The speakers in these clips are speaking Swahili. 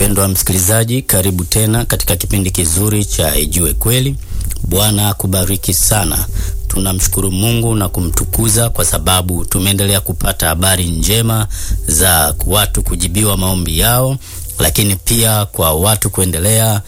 Mpendwa msikilizaji, karibu tena katika kipindi kizuri cha Ijue Kweli. Bwana akubariki sana. Tunamshukuru Mungu na kumtukuza kwa sababu tumeendelea kupata habari njema za watu kujibiwa maombi yao, lakini pia kwa watu kuendelea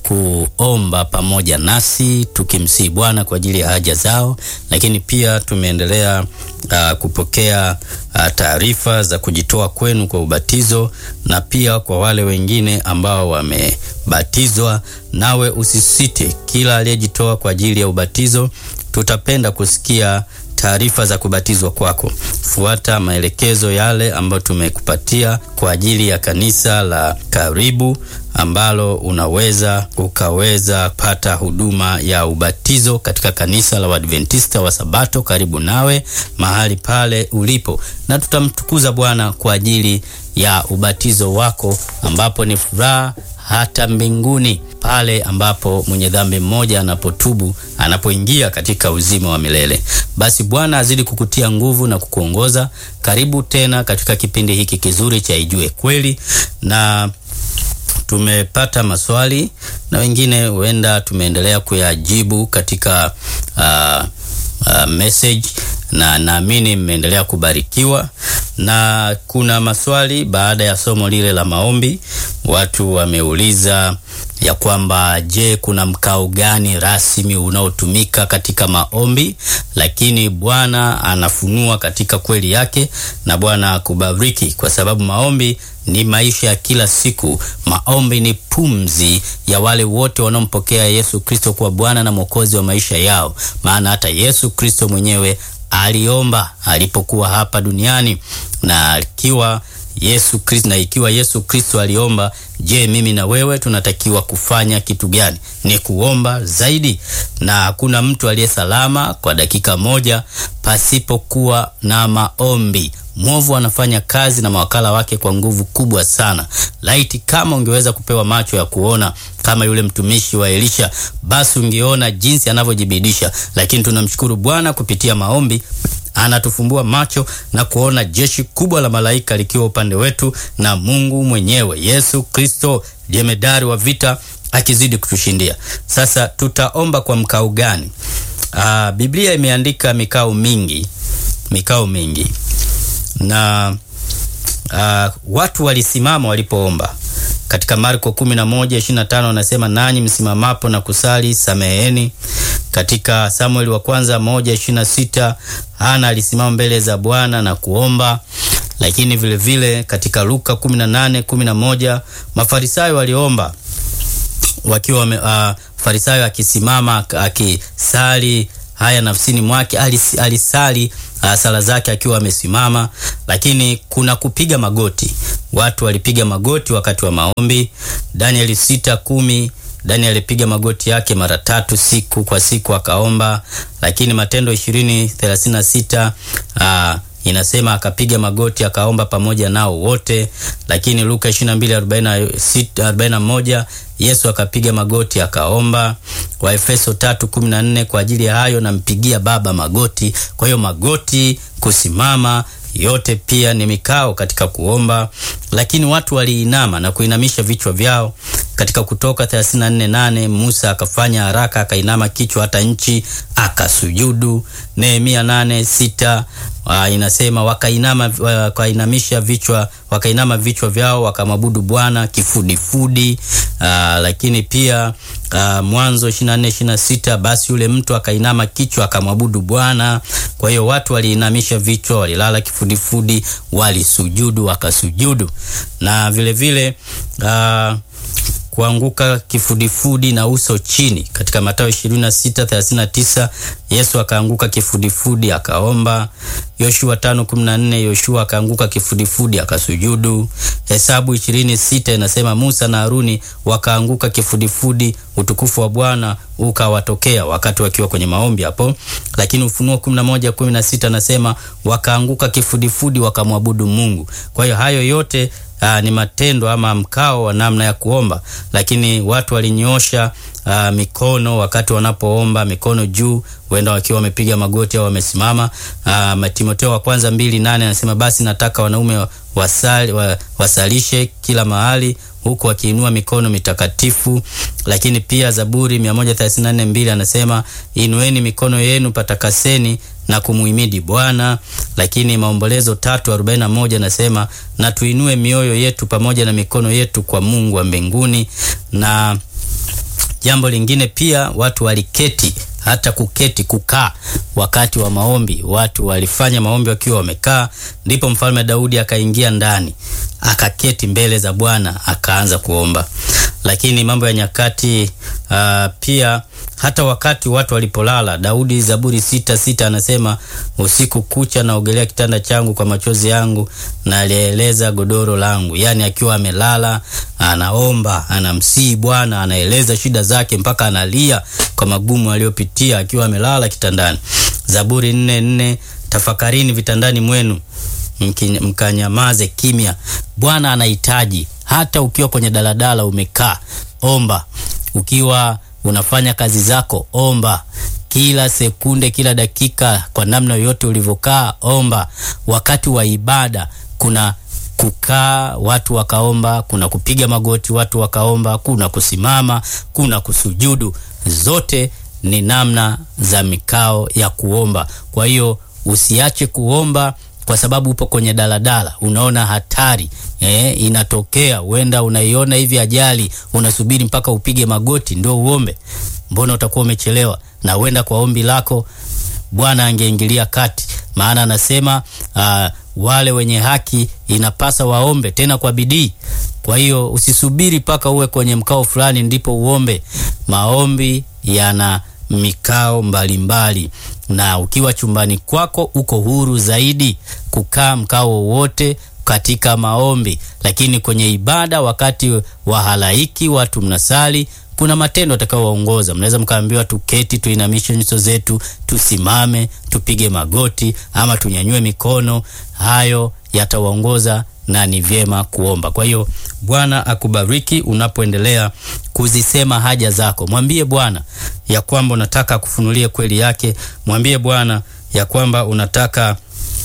kuomba pamoja nasi tukimsihi Bwana kwa ajili ya haja zao, lakini pia tumeendelea uh, kupokea uh, taarifa za kujitoa kwenu kwa ubatizo na pia kwa wale wengine ambao wamebatizwa. Nawe usisite, kila aliyejitoa kwa ajili ya ubatizo, tutapenda kusikia taarifa za kubatizwa kwako. Fuata maelekezo yale ambayo tumekupatia kwa ajili ya kanisa la karibu ambalo unaweza ukaweza pata huduma ya ubatizo katika kanisa la Waadventista wa Sabato karibu nawe mahali pale ulipo, na tutamtukuza Bwana kwa ajili ya ubatizo wako, ambapo ni furaha hata mbinguni pale ambapo mwenye dhambi mmoja anapotubu anapoingia katika uzima wa milele. Basi Bwana azidi kukutia nguvu na kukuongoza. Karibu tena katika kipindi hiki kizuri cha Ijue Kweli, na tumepata maswali na wengine huenda tumeendelea kuyajibu katika uh, uh, message na naamini mmeendelea kubarikiwa. Na kuna maswali baada ya somo lile la maombi, watu wameuliza ya kwamba je, kuna mkao gani rasmi unaotumika katika maombi? Lakini Bwana anafunua katika kweli yake, na Bwana akubariki kwa sababu maombi ni maisha ya kila siku. Maombi ni pumzi ya wale wote wanaompokea Yesu Kristo kuwa Bwana na Mwokozi wa maisha yao, maana hata Yesu Kristo mwenyewe aliomba alipokuwa hapa duniani na akiwa Yesu Kristo na ikiwa Yesu Kristo aliomba, je, mimi na wewe tunatakiwa kufanya kitu gani? Ni kuomba zaidi, na hakuna mtu aliye salama kwa dakika moja pasipokuwa na maombi. Mwovu anafanya kazi na mawakala wake kwa nguvu kubwa sana. Laiti kama ungeweza kupewa macho ya kuona kama yule mtumishi wa Elisha, basi ungeona jinsi anavyojibidisha. Lakini tunamshukuru Bwana kupitia maombi anatufumbua macho na kuona jeshi kubwa la malaika likiwa upande wetu na Mungu mwenyewe Yesu Kristo jemedari wa vita akizidi kutushindia. Sasa tutaomba kwa mkao gani? Aa, Biblia imeandika mikao mingi, mikao mingi na aa, watu walisimama walipoomba katika Marko 11:25 anasema, nanyi msimamapo na kusali sameheni. Katika Samueli wa kwanza 1:26 Hana alisimama mbele za Bwana na kuomba. Lakini vile vile katika Luka 18:11 Mafarisayo waliomba wakiwa uh, Farisayo akisimama akisali haya nafsini mwake, alis, alisali uh, sala zake akiwa amesimama. Lakini kuna kupiga magoti, watu walipiga magoti wakati wa maombi. Danieli sita kumi Danieli alipiga magoti yake mara tatu siku kwa siku akaomba. Lakini Matendo ishirini thelathini na sita uh, inasema akapiga magoti akaomba pamoja nao wote. Lakini Luka 22:41 Yesu akapiga magoti akaomba. Waefeso 3:14 kwa ajili ya hayo nampigia Baba magoti. Kwa hiyo magoti, kusimama yote pia ni mikao katika kuomba. Lakini watu waliinama na kuinamisha vichwa vyao. Katika Kutoka 34:8 Musa akafanya haraka akainama kichwa hata nchi akasujudu. Nehemia 8:6 Uh, inasema wakainama wakainamisha vichwa wakainama vichwa vyao wakamwabudu Bwana kifudifudi. Uh, lakini pia uh, Mwanzo 24 26 basi yule mtu akainama kichwa akamwabudu Bwana. Kwa hiyo watu waliinamisha vichwa, walilala kifudifudi, walisujudu wakasujudu, na vile vile uh, kuanguka kifudifudi na uso chini. Katika Mathayo 26:39 Yesu akaanguka kifudifudi akaomba. Yoshua 5:14 Yoshua akaanguka kifudifudi akasujudu. Hesabu 20:6 inasema Musa na Haruni wakaanguka kifudifudi, utukufu wa Bwana ukawatokea wakati wakiwa kwenye maombi hapo. Lakini Ufunuo 11:16 anasema wakaanguka kifudifudi wakamwabudu Mungu. Kwa hiyo hayo yote Aa, ni matendo ama mkao wa namna ya kuomba, lakini watu walinyoosha uh, mikono wakati wanapoomba, mikono juu, huenda wakiwa wamepiga magoti au wamesimama. Uh, Timotheo wa kwanza mbili nane anasema basi nataka wanaume wasali, wa, wasalishe kila mahali huku wakiinua mikono mitakatifu. Lakini pia Zaburi 134 mbili anasema inueni mikono yenu patakaseni na kumuhimidi Bwana. Lakini Maombolezo tatu arobaini na moja anasema na tuinue mioyo yetu pamoja na mikono yetu kwa Mungu wa mbinguni. Na jambo lingine pia, watu waliketi hata kuketi kukaa wakati wa maombi. Watu walifanya maombi wakiwa wamekaa, ndipo mfalme Daudi akaingia ndani akaketi mbele za Bwana akaanza kuomba. Lakini Mambo ya Nyakati uh, pia hata wakati watu walipolala, Daudi Zaburi sita sita anasema usiku kucha naogelea kitanda changu kwa machozi yangu na alieleza godoro langu. Yaani akiwa amelala anaomba, anamsihi Bwana, anaeleza shida zake mpaka analia kwa magumu aliyopitia akiwa amelala kitandani. Zaburi nne nne tafakarini vitandani mwenu mkanyamaze kimya. Bwana anahitaji hata ukiwa kwenye daladala umekaa, omba. Ukiwa unafanya kazi zako, omba. Kila sekunde, kila dakika, kwa namna yoyote ulivyokaa, omba. Wakati wa ibada kuna kukaa watu wakaomba, kuna kupiga magoti watu wakaomba, kuna kusimama, kuna kusujudu. Zote ni namna za mikao ya kuomba. Kwa hiyo usiache kuomba kwa sababu upo kwenye daladala, unaona hatari eh, inatokea, huenda unaiona hivi ajali, unasubiri mpaka upige magoti ndio uombe. Mbona utakuwa umechelewa? Na huenda kwa ombi lako Bwana angeingilia kati, maana anasema uh, wale wenye haki inapasa waombe tena kwa bidii. Kwa hiyo usisubiri mpaka uwe kwenye mkao fulani ndipo uombe. Maombi yana mikao mbalimbali mbali. Na ukiwa chumbani kwako uko huru zaidi kukaa mkao wowote katika maombi, lakini kwenye ibada, wakati wa halaiki, watu mnasali, kuna matendo atakayowaongoza. Mnaweza mkaambiwa tuketi, tuinamishe nyuso zetu, tusimame, tupige magoti ama tunyanyue mikono. Hayo yatawaongoza na ni vyema kuomba. Kwa hiyo Bwana akubariki unapoendelea kuzisema haja zako. Mwambie Bwana ya kwamba unataka kufunulie kweli yake. Mwambie Bwana ya kwamba unataka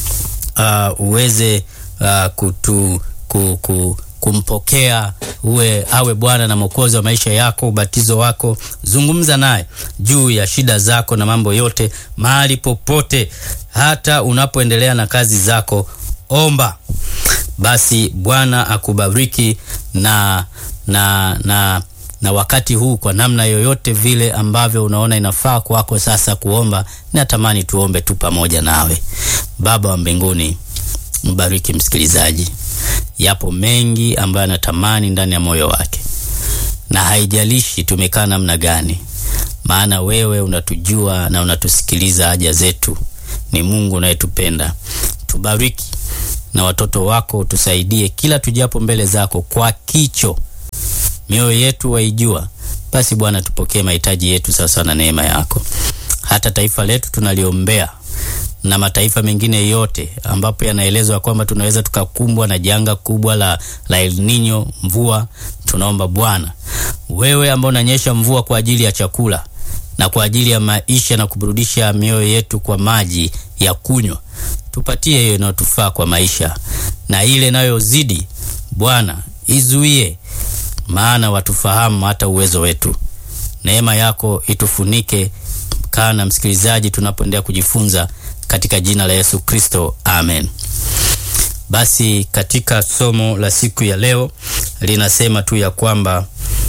uh, uweze uh, kutu, ku, ku, kumpokea uwe awe Bwana na Mwokozi wa maisha yako, ubatizo wako. Zungumza naye juu ya shida zako na mambo yote, mahali popote, hata unapoendelea na kazi zako, omba. Basi Bwana akubariki na, na, na, na wakati huu kwa namna yoyote vile ambavyo unaona inafaa kwako sasa kuomba, natamani tuombe tu pamoja nawe. Baba wa mbinguni, mbariki msikilizaji. Yapo mengi ambayo anatamani ndani ya moyo wake, na haijalishi tumekaa namna gani, maana wewe unatujua na unatusikiliza haja zetu. Ni Mungu unayetupenda. Tubariki na watoto wako, tusaidie kila tujapo mbele zako kwa kicho, mioyo yetu waijua. Basi Bwana, tupokee mahitaji yetu sawasawa na neema yako. Hata taifa letu tunaliombea na mataifa mengine yote ambapo yanaelezwa kwamba tunaweza tukakumbwa na janga kubwa la, la El Nino, mvua. Tunaomba Bwana, wewe ambao unanyesha mvua kwa ajili ya chakula na kwa ajili ya maisha na kuburudisha mioyo yetu kwa maji ya kunywa, tupatie hiyo inayotufaa kwa maisha, na ile inayozidi Bwana izuie, maana watufahamu hata uwezo wetu. Neema yako itufunike. Kaa na msikilizaji tunapoendelea kujifunza katika jina la Yesu Kristo, amen. Basi katika somo la siku ya leo linasema tu ya kwamba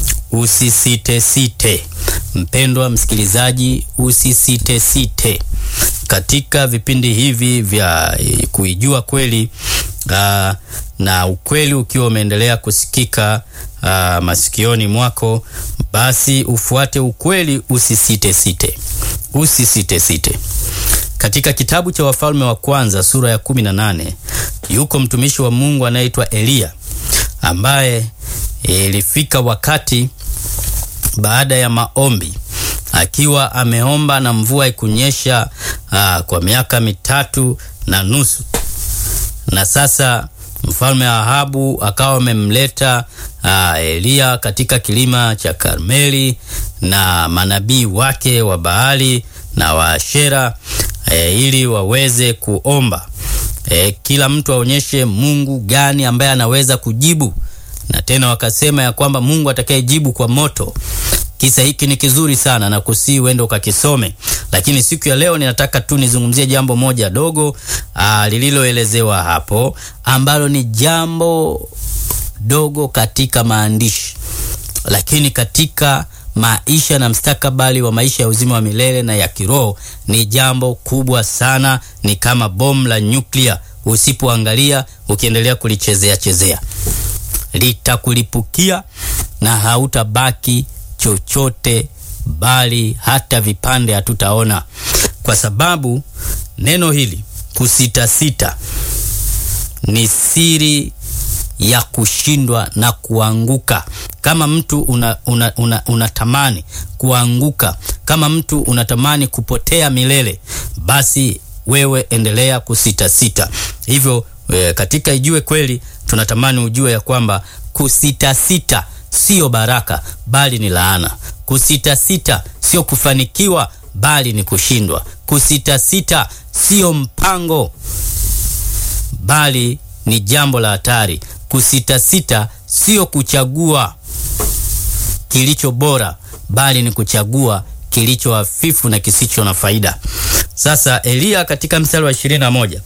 usisitesite. Mpendwa msikilizaji, usisitesite katika vipindi hivi vya kuijua kweli aa, na ukweli ukiwa umeendelea kusikika aa, masikioni mwako, basi ufuate ukweli, usisitesite, usisitesite. Katika kitabu cha Wafalme wa Kwanza sura ya kumi na nane yuko mtumishi wa Mungu anayeitwa Eliya ambaye ilifika wakati baada ya maombi akiwa ameomba na mvua ikunyesha aa, kwa miaka mitatu na nusu, na sasa Mfalme Ahabu akawa amemleta uh, Eliya katika kilima cha Karmeli na manabii wake wa Baali na wa Ashera e, ili waweze kuomba e, kila mtu aonyeshe Mungu gani ambaye anaweza kujibu, na tena wakasema ya kwamba Mungu atakayejibu kwa moto. Kisa hiki ni kizuri sana na kusii uende ukakisome, lakini siku ya leo ninataka tu nizungumzie jambo moja dogo lililoelezewa hapo, ambalo ni jambo dogo katika maandishi, lakini katika maisha na mstakabali wa maisha ya uzima wa milele na ya kiroho ni jambo kubwa sana. Ni kama bomu la nyuklia, usipoangalia ukiendelea kulichezea chezea, litakulipukia na hautabaki chochote, bali hata vipande hatutaona, kwa sababu neno hili kusitasita ni siri ya kushindwa na kuanguka. Kama mtu unatamani una, una, una kuanguka, kama mtu unatamani kupotea milele, basi wewe endelea kusitasita. Hivyo e, katika Ijue Kweli tunatamani ujue ya kwamba kusitasita sio baraka, bali ni laana. Kusitasita sio kufanikiwa, bali ni kushindwa. Kusitasita sio mpango, bali ni jambo la hatari. Kusitasita sio kuchagua kilicho bora, bali ni kuchagua kilicho hafifu na kisicho na faida. Sasa Eliya katika mstari wa ishirini na moja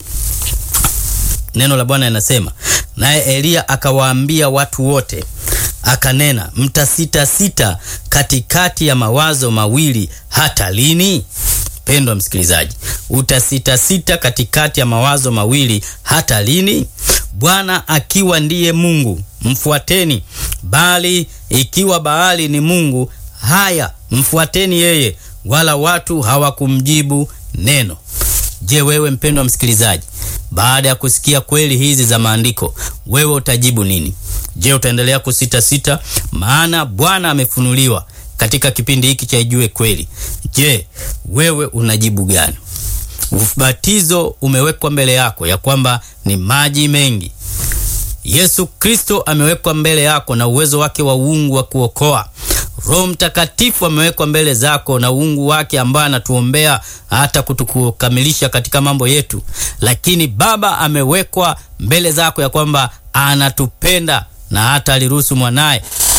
neno la Bwana linasema, naye Eliya akawaambia watu wote akanena, mtasitasita katikati ya mawazo mawili hata lini? Pendwa msikilizaji, utasitasita katikati ya mawazo mawili hata lini? Bwana akiwa ndiye Mungu mfuateni, bali ikiwa Baali ni mungu, haya mfuateni yeye. Wala watu hawakumjibu neno. Je, wewe mpendwa msikilizaji, baada ya kusikia kweli hizi za maandiko, wewe utajibu nini? Je, utaendelea kusitasita? Maana Bwana amefunuliwa katika kipindi hiki cha Ijue Kweli. Je, wewe unajibu gani? Ubatizo umewekwa mbele yako ya kwamba ni maji mengi. Yesu Kristo amewekwa mbele yako na uwezo wake wa uungu wa kuokoa. Roho Mtakatifu amewekwa mbele zako na uungu wake ambaye anatuombea hata kutukamilisha katika mambo yetu. Lakini Baba amewekwa mbele zako ya kwamba anatupenda na hata aliruhusu mwanaye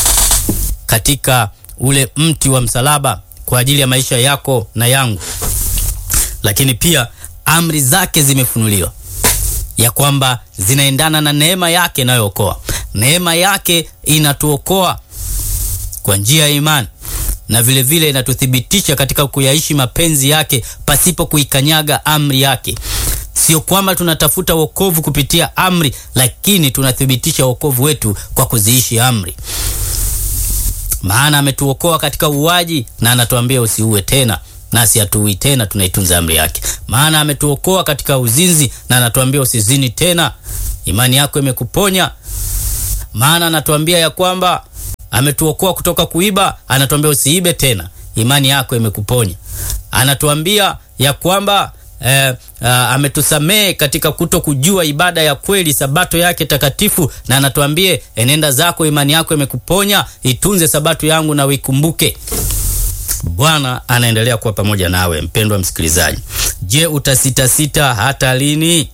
katika ule mti wa msalaba kwa ajili ya maisha yako na yangu. Lakini pia amri zake zimefunuliwa ya kwamba zinaendana na neema yake inayookoa. Neema yake inatuokoa kwa njia ya imani na vile vile inatuthibitisha katika kuyaishi mapenzi yake pasipo kuikanyaga amri yake. Sio kwamba tunatafuta wokovu kupitia amri, lakini tunathibitisha wokovu wetu kwa kuziishi amri. Maana ametuokoa katika uuaji na anatuambia usiue tena, nasi hatuui tena, tunaitunza amri yake. Maana ametuokoa katika uzinzi na anatuambia usizini tena, imani yako imekuponya. Maana anatuambia ya kwamba ametuokoa kutoka kuiba, anatuambia usiibe tena, imani yako imekuponya. Anatuambia ya kwamba eh, uh, ametusamehe katika kuto kujua ibada ya kweli, sabato yake takatifu, na anatuambie enenda zako, imani yako imekuponya, itunze sabato yangu na uikumbuke. Bwana anaendelea kuwa pamoja nawe mpendwa msikilizaji. Je, utasitasita hata lini?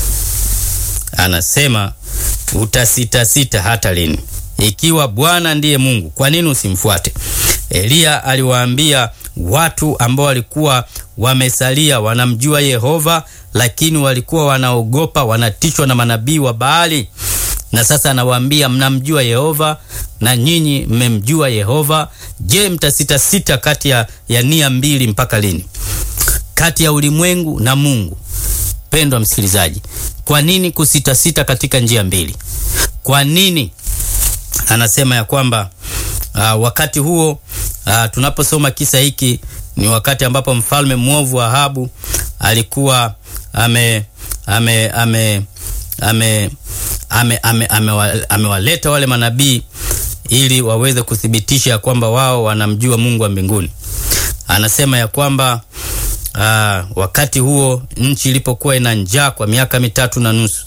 Anasema utasitasita hata lini? Ikiwa Bwana ndiye Mungu, kwa nini usimfuate? Eliya aliwaambia watu ambao walikuwa wamesalia wanamjua Yehova, lakini walikuwa wanaogopa, wanatishwa na manabii wa Baali. Na sasa anawaambia mnamjua Yehova na nyinyi mmemjua Yehova. Je, mtasitasita kati ya, ya nia mbili mpaka lini? Kati ya ulimwengu na Mungu. Pendwa msikilizaji, kwa nini kusitasita katika njia mbili? Kwa nini anasema ya kwamba uh, wakati huo uh, tunaposoma kisa hiki ni wakati ambapo mfalme mwovu Ahabu alikuwa ame ame ame ame amewaleta ame, ame, ame wale manabii ili waweze kuthibitisha ya kwamba wao wanamjua Mungu wa mbinguni. Anasema ya kwamba uh, wakati huo nchi ilipokuwa ina njaa kwa miaka mitatu na nusu,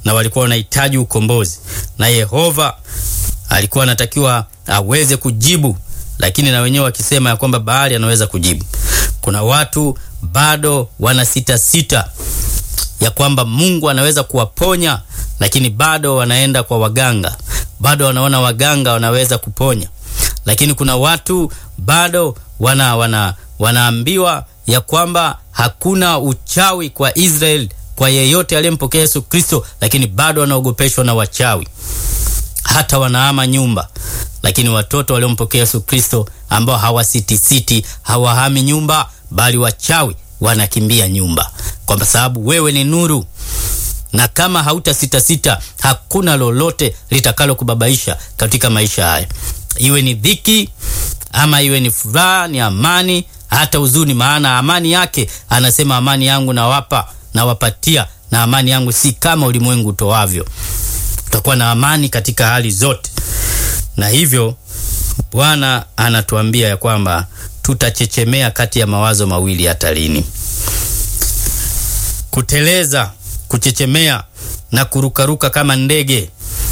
na walikuwa wanahitaji ukombozi, na Yehova alikuwa anatakiwa aweze kujibu, lakini na wenyewe wakisema ya kwamba Baali anaweza kujibu. Kuna watu bado wana sita sita ya kwamba Mungu anaweza kuwaponya, lakini bado wanaenda kwa waganga, bado wanaona waganga wanaweza kuponya. Lakini kuna watu bado wana, wana, wanaambiwa ya kwamba hakuna uchawi kwa Israeli kwa yeyote aliyempokea Yesu Kristo, lakini bado wanaogopeshwa na wachawi, hata wanaama nyumba. Lakini watoto waliompokea Yesu Kristo ambao hawasitisiti, hawahami nyumba, bali wachawi wanakimbia nyumba, kwa sababu wewe ni nuru, na kama hautasitasita hakuna lolote litakalo kubabaisha katika maisha haya, iwe ni dhiki ama iwe ni furaha, ni amani, hata huzuni. Maana amani yake anasema, amani yangu nawapa, nawapatia, na amani yangu si kama ulimwengu utoavyo. Utakuwa na amani katika hali zote, na hivyo Bwana anatuambia ya kwamba tutachechemea kati ya mawazo mawili hata lini? Kuteleza, kuchechemea na kurukaruka kama ndege.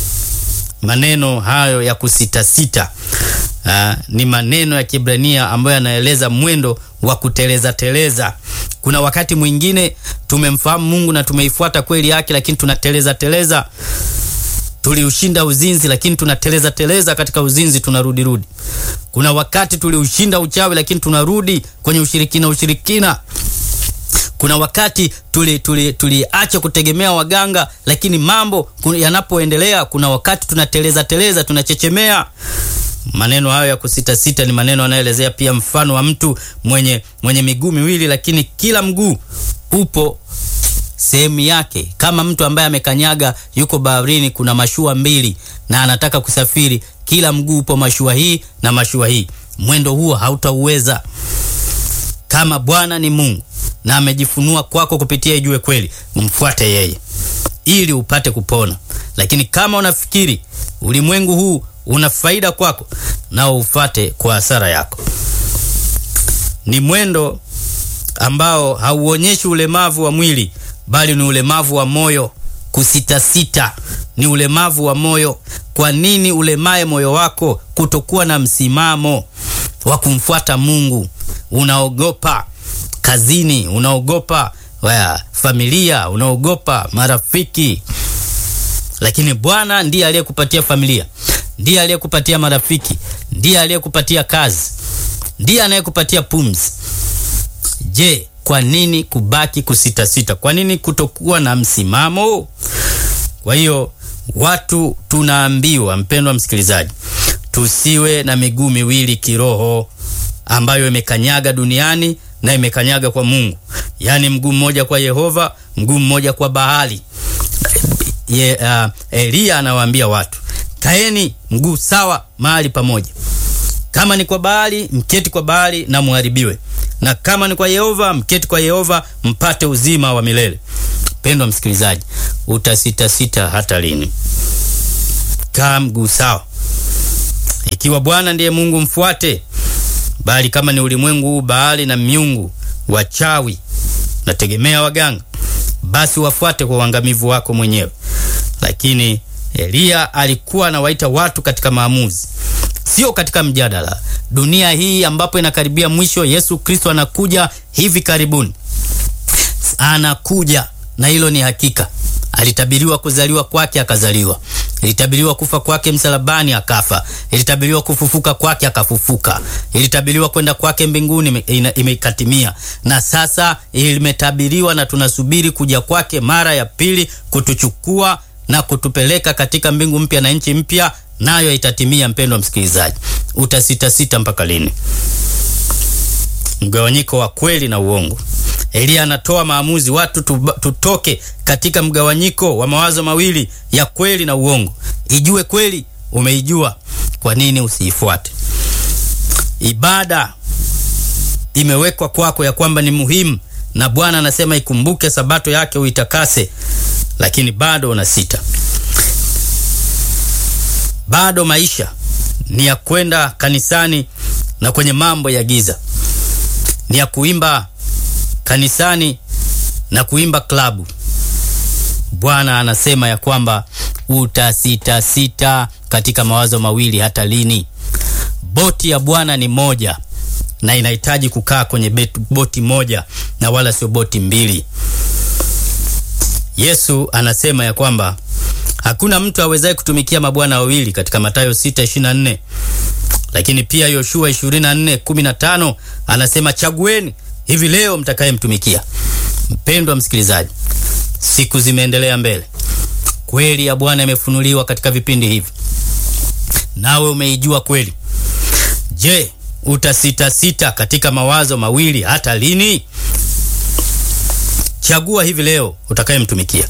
Maneno hayo ya kusitasita aa, ni maneno ya Kiebrania ambayo yanaeleza mwendo wa kuteleza teleza. Kuna wakati mwingine tumemfahamu Mungu na tumeifuata kweli yake, lakini tunateleza teleza. Tuliushinda uzinzi, lakini tunateleza teleza katika uzinzi, tunarudi rudi. Kuna wakati tuliushinda uchawi, lakini tunarudi kwenye ushirikina ushirikina. Kuna wakati tuliacha tuli, tuli kutegemea waganga, lakini mambo yanapoendelea, kuna wakati tunateleza teleza, tunachechemea. Maneno hayo ya kusitasita ni maneno yanayoelezea pia mfano wa mtu mwenye, mwenye miguu miwili, lakini kila mguu upo sehemu yake, kama mtu ambaye amekanyaga, yuko baharini, kuna mashua mbili na anataka kusafiri, kila mguu upo mashua hii na mashua hii. Mwendo huo hautauweza kama Bwana ni Mungu na amejifunua kwako kupitia Ijue Kweli, mfuate yeye ili upate kupona. Lakini kama unafikiri ulimwengu huu una faida kwako, nao ufate kwa hasara yako. Ni mwendo ambao hauonyeshi ulemavu wa mwili, bali ni ulemavu wa moyo. Kusitasita ni ulemavu wa moyo. Kwa nini ulemae moyo wako? Kutokuwa na msimamo wa kumfuata Mungu. Unaogopa kazini, unaogopa waya, familia, unaogopa marafiki, lakini Bwana ndiye aliyekupatia familia, ndiye aliyekupatia marafiki, ndiye aliyekupatia kazi, ndiye anayekupatia pumzi. Je, kwa nini kubaki kusitasita? Kwa nini kutokuwa na msimamo? Kwa hiyo watu tunaambiwa, mpendwa msikilizaji, tusiwe na miguu miwili kiroho ambayo imekanyaga duniani na imekanyaga kwa Mungu, yaani mguu mmoja kwa Yehova, mguu mmoja kwa Baali. Ye, uh, Eliya anawaambia watu kaeni mguu sawa mahali pamoja. Kama ni kwa Baali mketi kwa Baali na muharibiwe, na kama ni kwa Yehova mketi kwa Yehova mpate uzima wa milele. Pendwa msikilizaji, utasitasita hata lini? Kaa mguu sawa. Ikiwa Bwana ndiye Mungu mfuate, bali kama ni ulimwengu huu Baali na miungu wachawi nategemea waganga, basi wafuate kwa uangamivu wako mwenyewe. Lakini Eliya alikuwa anawaita watu katika maamuzi, sio katika mjadala. Dunia hii ambapo inakaribia mwisho, Yesu Kristo anakuja hivi karibuni, anakuja na hilo ni hakika. Alitabiriwa kuzaliwa kwake, akazaliwa. Ilitabiriwa kufa kwake msalabani, akafa. Ilitabiriwa kufufuka kwake, akafufuka. Ilitabiriwa kwenda kwake mbinguni, imekatimia. Na sasa imetabiriwa na tunasubiri kuja kwake mara ya pili, kutuchukua na kutupeleka katika mbingu mpya na nchi mpya, nayo itatimia. Mpendwa msikilizaji, utasitasita mpaka lini? Mgawanyiko wa kweli na uongo. Eliya anatoa maamuzi, watu tutoke katika mgawanyiko wa mawazo mawili ya kweli na uongo. Ijue kweli, umeijua, kwa nini usiifuate? Ibada imewekwa kwako ya kwamba ni muhimu, na Bwana anasema ikumbuke sabato yake uitakase, lakini bado unasita. Bado maisha ni ya kwenda kanisani na kwenye mambo ya giza, ni ya kuimba kanisani na kuimba klabu. Bwana anasema ya kwamba utasitasita katika mawazo mawili hata lini? Boti ya Bwana ni moja na inahitaji kukaa kwenye betu, boti moja na wala sio boti mbili. Yesu anasema ya kwamba hakuna mtu awezaye kutumikia mabwana wawili katika Mathayo 6:24. Lakini pia Yoshua 24:15 anasema chagueni hivi leo mtakayemtumikia. Mpendwa msikilizaji, siku zimeendelea mbele, kweli ya Bwana imefunuliwa katika vipindi hivi, nawe umeijua kweli. Je, utasitasita katika mawazo mawili hata lini? Chagua hivi leo utakayemtumikia.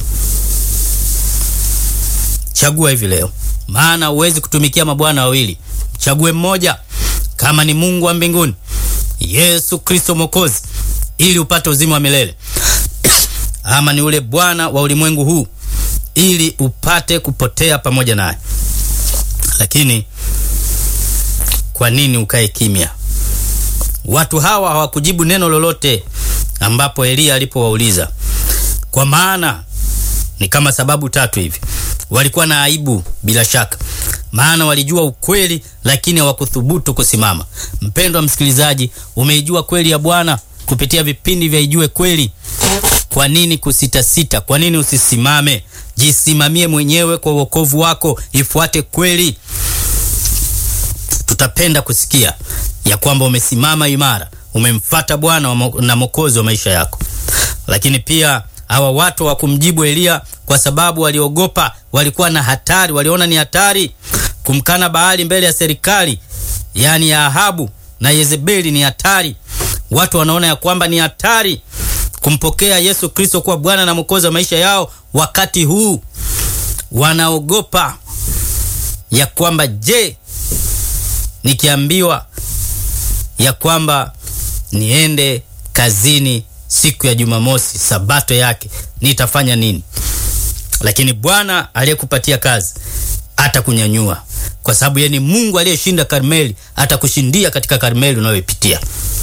Chagua hivi leo, maana huwezi kutumikia mabwana wawili. Chague mmoja, kama ni Mungu wa mbinguni, Yesu Kristo Mwokozi, ili upate uzima wa milele ama ni ule bwana wa ulimwengu huu, ili upate kupotea pamoja naye. Lakini kwa nini ukae kimya? Watu hawa hawakujibu neno lolote ambapo Eliya alipowauliza, kwa maana ni kama sababu tatu hivi. Walikuwa na aibu bila shaka, maana walijua ukweli, lakini hawakuthubutu kusimama. Mpendwa msikilizaji, umeijua kweli ya Bwana kupitia vipindi vya Ijue Kweli. Kwa nini kusitasita? Kwa nini usisimame? Jisimamie mwenyewe kwa uokovu wako, ifuate kweli. Tutapenda kusikia ya kwamba umesimama imara, umemfata Bwana na Mwokozi wa maisha yako. Lakini pia hawa watu hawakumjibu Eliya kwa sababu waliogopa, walikuwa na hatari, waliona ni hatari kumkana Baali mbele ya serikali, yaani ya Ahabu na Yezebeli ni hatari. Watu wanaona ya kwamba ni hatari kumpokea Yesu Kristo kuwa Bwana na Mwokozi wa maisha yao. Wakati huu wanaogopa ya kwamba je, nikiambiwa ya kwamba niende kazini siku ya Jumamosi, sabato yake, nitafanya nini? Lakini Bwana aliyekupatia kazi atakunyanyua, kwa sababu yeye ni Mungu aliyeshinda Karmeli. Atakushindia katika Karmeli unayoipitia,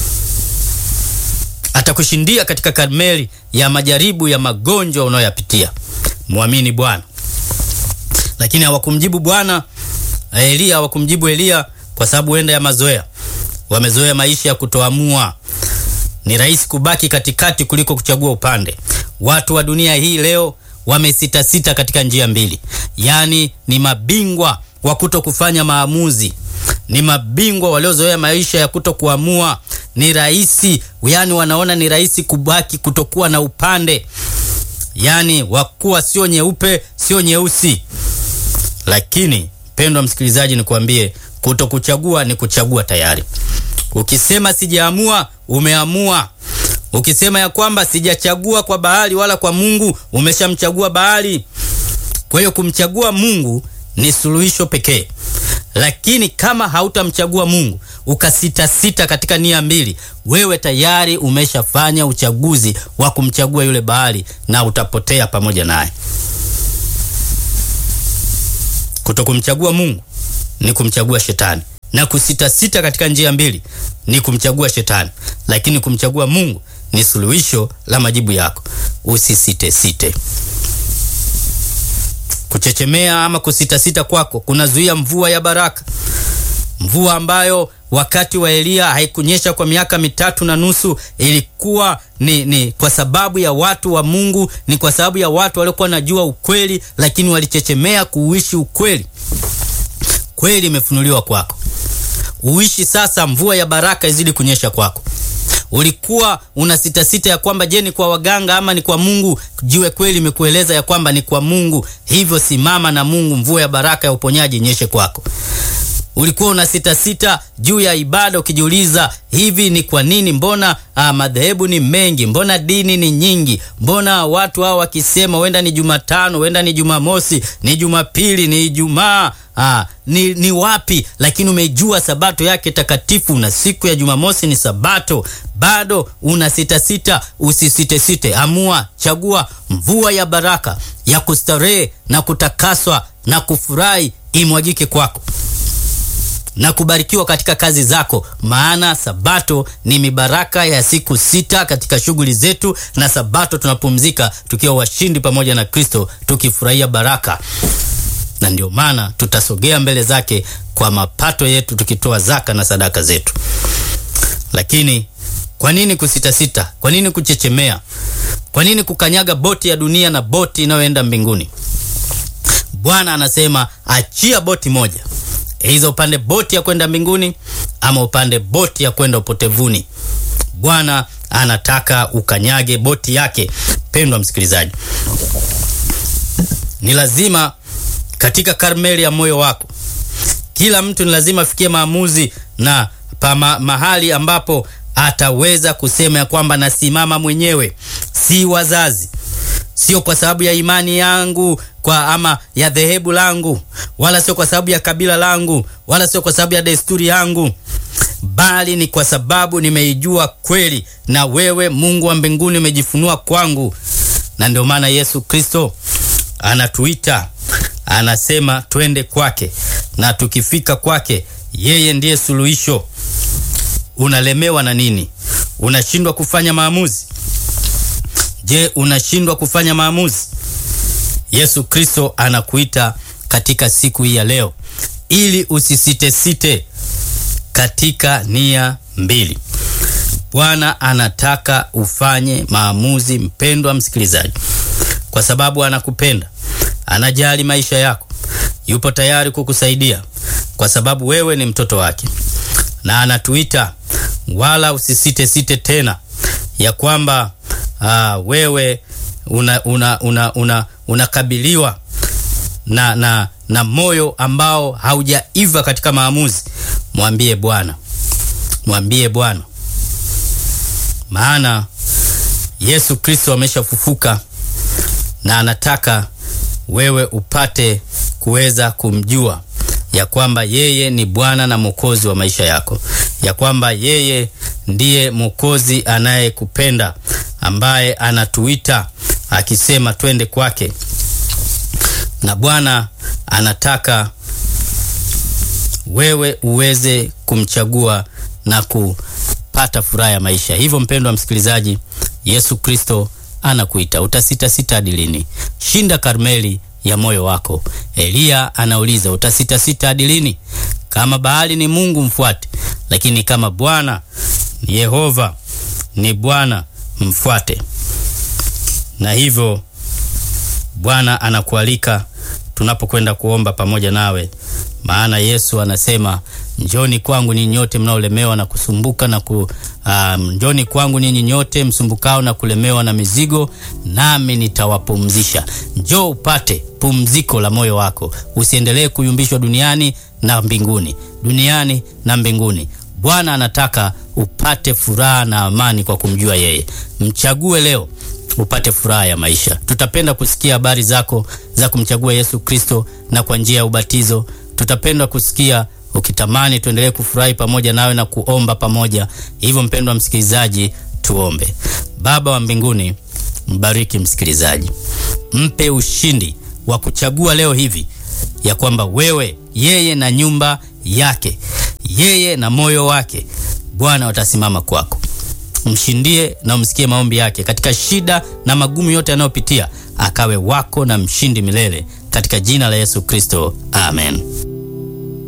atakushindia katika Karmeli ya majaribu ya magonjwa unayoyapitia. Mwamini Bwana. Lakini hawakumjibu Bwana Eliya, hawakumjibu Eliya kwa sababu huenda ya mazoea. Wamezoea maisha ya kutoamua. Ni rahisi kubaki katikati kuliko kuchagua upande. Watu wa dunia hii leo wamesitasita katika njia mbili, yaani ni mabingwa wa kuto kufanya maamuzi, ni mabingwa waliozoea maisha ya kuto kuamua. Ni rahisi, yaani wanaona ni rahisi kubaki kutokuwa na upande, yaani wakuwa sio nyeupe sio nyeusi. Lakini pendwa msikilizaji, nikwambie kuto kuchagua ni kuchagua tayari. Ukisema sijaamua, umeamua. Ukisema ya kwamba sijachagua kwa Baali wala kwa Mungu, umeshamchagua Baali. Kwa hiyo kumchagua Mungu ni suluhisho pekee. Lakini kama hautamchagua Mungu ukasitasita katika nia mbili, wewe tayari umeshafanya uchaguzi wa kumchagua yule Baali na utapotea pamoja naye. Kutokumchagua Mungu ni kumchagua shetani na kusitasita katika njia mbili ni kumchagua shetani, lakini kumchagua Mungu ni suluhisho la majibu yako. Usisitesite. Kuchechemea ama kusitasita kwako kunazuia mvua ya baraka, mvua ambayo wakati wa Eliya haikunyesha kwa miaka mitatu na nusu. Ilikuwa ni, ni kwa sababu ya watu wa Mungu, ni kwa sababu ya watu waliokuwa wanajua ukweli, lakini walichechemea kuuishi ukweli. Kweli imefunuliwa kwako, uishi sasa, mvua ya baraka izidi kunyesha kwako. Ulikuwa una sita sita ya kwamba je, ni kwa waganga ama ni kwa Mungu? Jiwe kweli imekueleza ya kwamba ni kwa Mungu, hivyo simama na Mungu, mvua ya baraka ya uponyaji inyeshe kwako. Ulikuwa una sita sita juu ya ibada ukijiuliza, hivi ni kwa nini? Mbona ah, madhehebu ni mengi, mbona dini ni nyingi, mbona watu hao wakisema huenda ni Jumatano, huenda ni Jumamosi, ni Jumapili, ni Ijumaa Ah, ni, ni wapi? Lakini umejua sabato yake takatifu na siku ya Jumamosi ni sabato, bado una sita sita. Usisitesite, amua, chagua mvua ya baraka ya kustarehe na kutakaswa na kufurahi imwagike kwako. na kubarikiwa katika kazi zako, maana sabato ni mibaraka ya siku sita katika shughuli zetu, na sabato tunapumzika tukiwa washindi pamoja na Kristo, tukifurahia baraka, na ndio maana tutasogea mbele zake kwa mapato yetu, tukitoa zaka na sadaka zetu. Lakini kwa nini kusitasita? Kwa nini kuchechemea? Kwa nini kukanyaga boti ya dunia na boti inayoenda mbinguni? Bwana anasema achia boti moja, hizo upande boti ya kwenda mbinguni ama upande boti ya kwenda upotevuni. Bwana anataka ukanyage boti yake. Pendwa msikilizaji, ni lazima katika Karmeli ya moyo wako, kila mtu ni lazima afikie maamuzi na pa ma, mahali ambapo ataweza kusema ya kwamba nasimama mwenyewe, si wazazi, sio kwa sababu ya imani yangu kwa ama ya dhehebu langu, wala sio kwa sababu ya kabila langu, wala sio kwa sababu ya desturi yangu, bali ni kwa sababu nimeijua kweli, na wewe Mungu wa mbinguni umejifunua kwangu. Na ndio maana Yesu Kristo anatuita, anasema twende kwake, na tukifika kwake, yeye ndiye suluhisho. Unalemewa na nini? Unashindwa kufanya maamuzi? Je, unashindwa kufanya maamuzi? Yesu Kristo anakuita katika siku hii ya leo ili usisitesite katika nia mbili. Bwana anataka ufanye maamuzi, mpendwa msikilizaji, kwa sababu anakupenda, anajali maisha yako, yupo tayari kukusaidia kwa sababu wewe ni mtoto wake, na anatuita wala usisite site tena ya kwamba aa, wewe unakabiliwa una, una, una na, na, na moyo ambao haujaiva katika maamuzi. Mwambie Bwana, mwambie Bwana, maana Yesu Kristo ameshafufuka na anataka wewe upate kuweza kumjua ya kwamba yeye ni Bwana na Mwokozi wa maisha yako, ya kwamba yeye ndiye Mwokozi anayekupenda ambaye anatuita akisema twende kwake, na Bwana anataka wewe uweze kumchagua na kupata furaha ya maisha. Hivyo mpendwa msikilizaji, Yesu Kristo anakuita. Utasitasita hadi lini? Shinda Karmeli ya moyo wako. Eliya anauliza utasitasita hadi lini? Kama Baali ni Mungu mfuate, lakini kama Bwana Yehova ni Bwana mfuate. Na hivyo Bwana anakualika tunapokwenda kuomba pamoja nawe, maana Yesu anasema njoni kwangu ninyi nyote mnaolemewa na kusumbuka na ku, um, njoni kwangu ninyi nyote msumbukao na kulemewa na mizigo, nami nitawapumzisha. Njoo upate pumziko la moyo wako, usiendelee kuyumbishwa duniani na mbinguni, duniani na mbinguni. Bwana anataka upate furaha na amani kwa kumjua yeye. Mchague leo upate furaha ya maisha. Tutapenda kusikia habari zako za kumchagua Yesu Kristo na kwa njia ya ubatizo. Tutapenda kusikia ukitamani tuendelee kufurahi pamoja nawe na kuomba pamoja. Hivyo mpendwa msikilizaji, tuombe. Baba wa mbinguni, mbariki msikilizaji, mpe ushindi wa kuchagua leo hivi ya kwamba wewe, yeye na nyumba yake, yeye na moyo wake, Bwana watasimama kwako. Mshindie na umsikie maombi yake katika shida na magumu yote anayopitia, akawe wako na mshindi milele, katika jina la Yesu Kristo, amen.